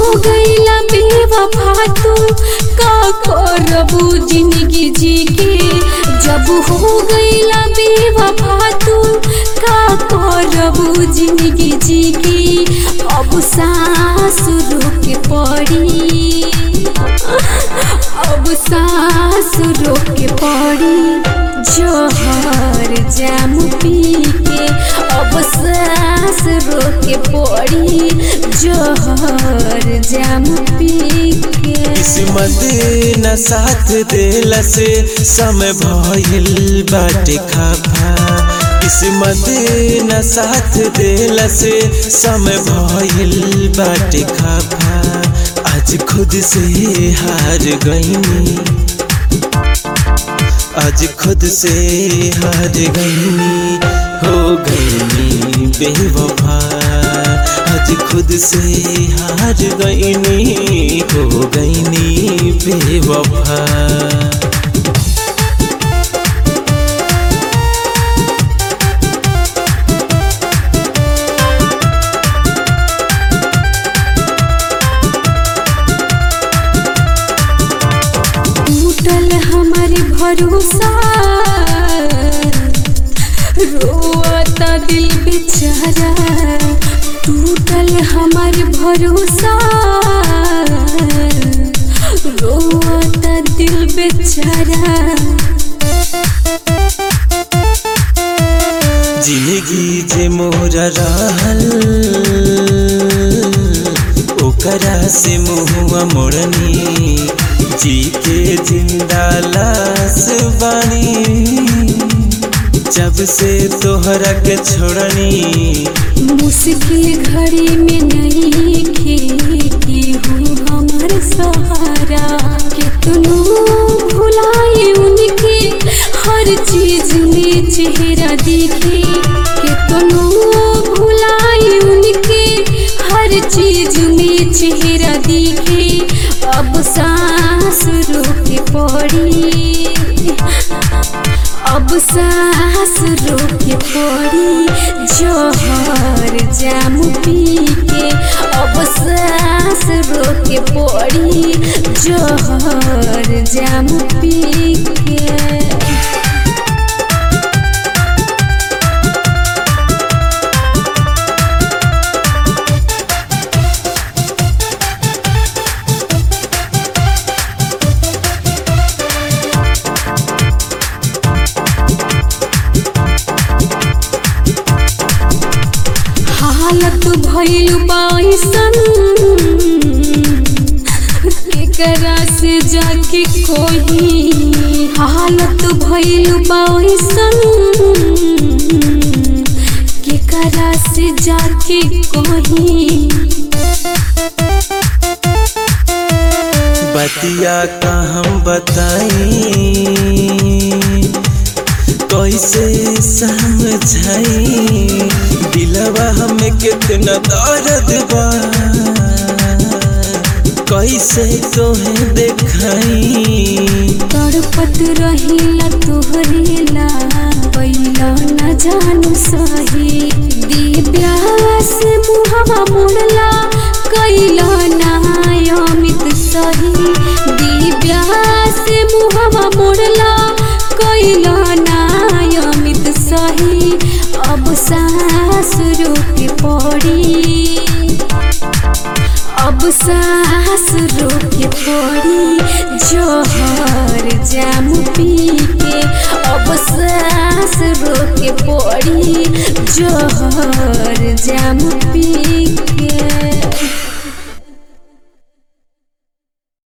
गईला बेवफा तू का करबू जिंदगी जी के जब हो गईला बेवफा तू का करबू जिंदगी जी के अब सांस रोके पड़ी अब सांस रोके पड़ी जोहर जाम पी के अब सांस रोके पड़ी जोहर जाम पी के किस्मत न साथ देला से समय भइल बाटे खाफा किस्मत न साथ देला से समय भइल बाटे खाफा आज खुद से हार गईनी आज खुद से हार गईनी हो गईनी बेवफा आज खुद से हार गईनी हो गईनी बेवफा टूटल हमार भरोसा रोता दिल बेचारा टूटल हमार भरोसा रोता दिल बेचारा जिंदगी जे मोरा रहल ओकरा से मुहुआ मोड़नी जी के जिंदा लाश बानी जब से तोहरा के छोड़नी मुश्किल घड़ी में नहीं खेती हूँ हमार सहारा कितनो भुलाए उनके हर चीज में चेहरा दिखे कितनो भुलाए उनके हर चीज में चेहरा दिखे अब सांस रोके पड़ी अब सांस रोके पड़ी जोहर जाम पी के अब सांस रोके पड़ी जोहर जाम पी के हालत भइल बाइसन केकरा से जाके कोही हालत भइल बाइसन केकरा से जाके कोही बतिया का हम बताई कैसे समझाई दिलवा हमें कितना दर्द बा कैसे तोहे देखाई तड़पत रहिला तोहरेला पहिला न जानू सही दिव्या से मुहवा मुड़ला कैला ना अमित सही दिव्या से मुहवा मुड़ला कैला ना अमित सही अब सांस रोके पड़ी अब सांस रोके पड़ी जोहर जाम पी के अब सांस रोके पड़ी जोहर जाम पी के